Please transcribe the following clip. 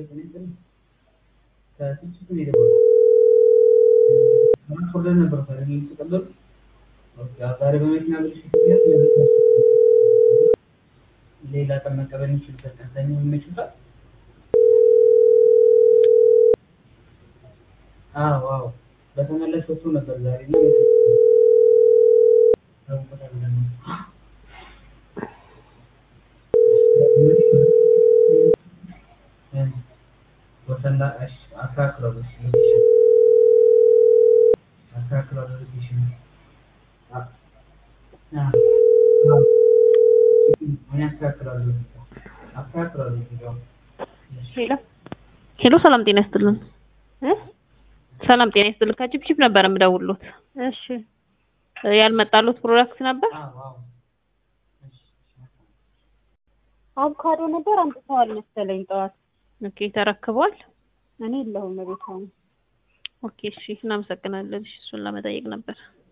ሌላ ቀን መቀበል የሚችልበት ቀን ሰኞ ይመችታል? አዎ አዎ በተመለስ ወጥቶ ነበር ዛሬ እና ወሰንዳ እሺ አስተካክሏል እሺ አስተካክሏል ሎኬሽን እኔ አስተካክላለሁ አስተካክላለሁ እዚጋው ሄሎ ሄሎ፣ ሰላም ጤና ይስጥልን። ሰላም ጤና ይስጥልን። ከቺፕቺፕ ነበር የምደውልሎት። እሺ ያልመጣሉት ፕሮዳክት ነበር። አዎ አዎ እሺ አቮካዶ ነበር አምጥተዋል መሰለኝ ጠዋት። ኦኬ ተረክቧል። እኔ የለሁም ቤት አሁን። ኦኬ እሺ፣ እናመሰግናለን። እሺ እሱን ለመጠየቅ ነበር።